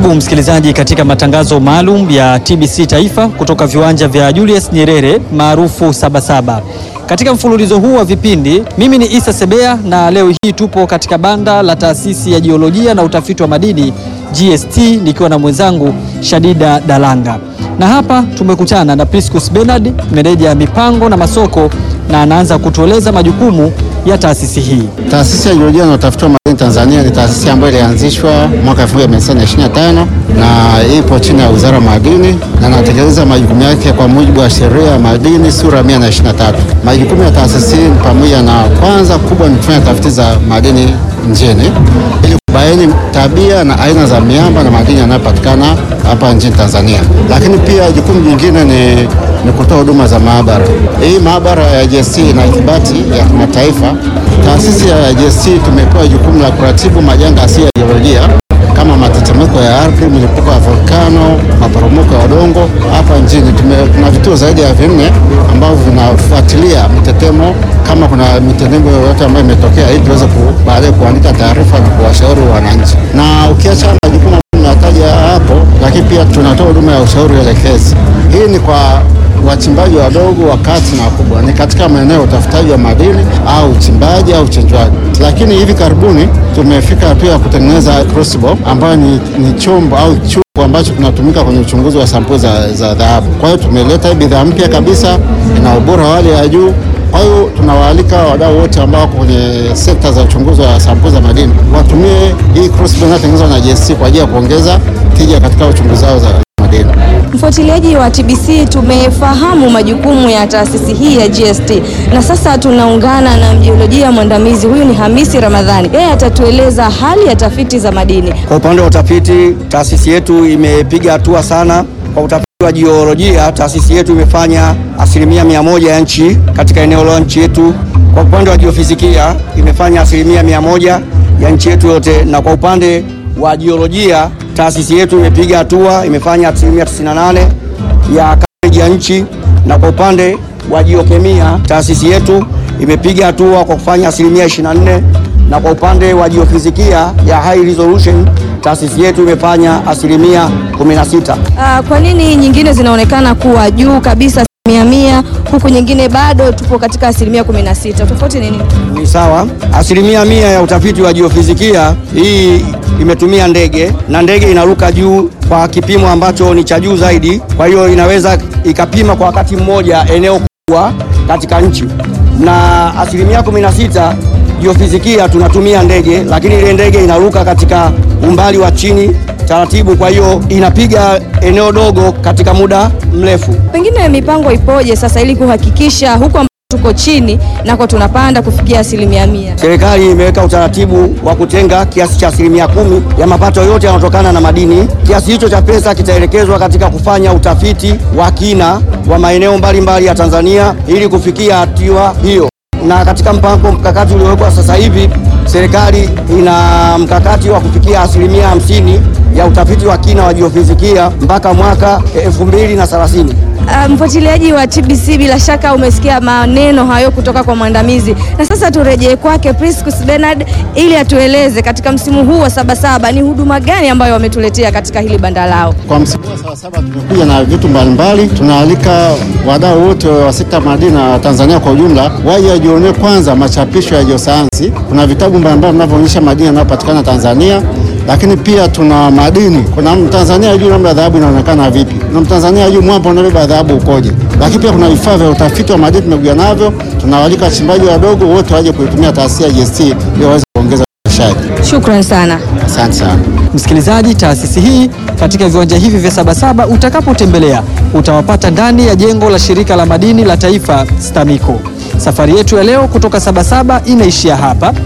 Karibu msikilizaji katika matangazo maalum ya TBC Taifa kutoka viwanja vya Julius Nyerere maarufu Sabasaba. Katika mfululizo huu wa vipindi, mimi ni Isa Sebea na leo hii tupo katika banda la taasisi ya jiolojia na utafiti wa madini GST nikiwa na mwenzangu Shadida Dalanga, na hapa tumekutana na Priscus Bernard, meneja ya mipango na masoko, na anaanza kutueleza majukumu ya taasisi hii. Taasisi ya jiolojia na utafiti wa madini Tanzania ni taasisi ambayo ilianzishwa mwaka 1925 na ipo chini ya Wizara ya Madini na inatekeleza majukumu yake kwa mujibu wa sheria ya madini sura 123. Majukumu ya taasisi hii ni pamoja na, kwanza kubwa ni kufanya tafiti za madini nchini ili kubaini tabia na aina za miamba na madini yanayopatikana hapa nchini Tanzania, lakini pia jukumu jingine ni, ni kutoa huduma za maabara. Hii maabara ya GST ina ithibati ya kimataifa. Taasisi ya GST tumepewa jukumu la kuratibu majanga asili ya jiolojia kama matetemeko ya ardhi, milipuko ya volkano, maporomoko ya udongo. Hapa nchini tuna vituo zaidi ya vinne ambavyo vinafuatilia mitetemo, kama kuna mitetemeko yoyote ambayo imetokea, ili tuweze baadaye kuandika taarifa na kuwashauri wananchi. Na ukiacha majukumu nataja hapo, lakini pia tunatoa huduma ya ushauri elekezi. Hii ni kwa wachimbaji wadogo, wakati na wakubwa, ni katika maeneo ya utafutaji wa madini au uchimbaji au uchenjwaji. Lakini hivi karibuni tumefika hatua ya kutengeneza crucible ambayo ni, ni chombo au chombo ambacho kinatumika kwenye uchunguzi wa sampuli za, za dhahabu. Kwa hiyo tumeleta bidhaa mpya kabisa, ina ubora wa hali ya juu. Kwa hiyo tunawaalika wadau wote ambao wako kwenye sekta za uchunguzi wa sampuli za madini watumie hii crucible inayotengenezwa na GST kwa ajili ya kuongeza tija katika uchunguzi wao za madini. Mfuatiliaji wa TBC, tumefahamu majukumu ya taasisi hii ya GST na sasa tunaungana na mjiolojia mwandamizi. Huyu ni Hamisi Ramadhani, yeye atatueleza hali ya tafiti za madini. Kwa upande wa utafiti, taasisi yetu imepiga hatua sana kwa utafiti wa jiolojia. Taasisi yetu imefanya asilimia mia moja ya nchi katika eneo la nchi yetu. Kwa upande wa jiofizikia imefanya asilimia mia moja ya nchi yetu yote, na kwa upande wa jiolojia taasisi yetu imepiga hatua, imefanya asilimia 98 ya coverage ya nchi, na kwa upande wa jiokemia taasisi yetu imepiga hatua kwa kufanya asilimia 24, na kwa upande wa jiofizikia ya high resolution taasisi yetu imefanya asilimia 16. Uh, kwa nini nyingine zinaonekana kuwa juu kabisa mia mia huku nyingine bado tupo katika asilimia 16? Tofauti ni nini? Ni sawa, asilimia mia ya utafiti wa jiofizikia hii imetumia ndege na ndege inaruka juu kwa kipimo ambacho ni cha juu zaidi, kwa hiyo inaweza ikapima kwa wakati mmoja eneo kubwa katika nchi, na asilimia 16 jiofizikia tunatumia ndege, lakini ile ndege inaruka katika umbali wa chini taratibu, kwa hiyo inapiga eneo dogo katika muda mrefu. Pengine mipango ipoje sasa ili kuhakikisha huku tuko chini nako tunapanda kufikia asilimia mia? Serikali imeweka utaratibu wa kutenga kiasi cha asilimia kumi ya mapato yote yanayotokana na madini. Kiasi hicho cha pesa kitaelekezwa katika kufanya utafiti wa kina wa maeneo mbalimbali ya Tanzania ili kufikia hatua hiyo, na katika mpango mkakati uliowekwa sasa hivi serikali ina mkakati wa kufikia asilimia hamsini ya utafiti wa kina wa jiofizikia mpaka mwaka elfu mbili na thelathini. Uh, mfuatiliaji wa TBC bila shaka umesikia maneno hayo kutoka kwa mwandamizi, na sasa turejee kwake Priscus Bernard ili atueleze katika msimu huu wa Sabasaba ni huduma gani ambayo wametuletea katika hili banda lao. Kwa msimu wa Sabasaba tumekuja na vitu mbalimbali. Tunaalika wadau wote wa sekta madini na Tanzania kwa ujumla waje wajionee kwanza machapisho ya jiosayansi. Kuna vitabu mbalimbali vinavyoonyesha madini yanayopatikana Tanzania lakini pia tuna madini. Kuna Mtanzania ajui namna dhahabu inaonekana vipi, na Mtanzania ajui mwamba unabeba dhahabu ukoje. Lakini pia kuna vifaa vya utafiti wa madini tumekuja navyo. Tunawalika wachimbaji wadogo wote waje kuitumia taasisi ya GST ili waweze kuongeza uzalishaji. Shukran sana. Asante sana msikilizaji. Taasisi hii katika viwanja hivi vya Sabasaba utakapotembelea utawapata ndani ya jengo la shirika la madini la taifa STAMICO. Safari yetu ya leo kutoka Sabasaba inaishia hapa.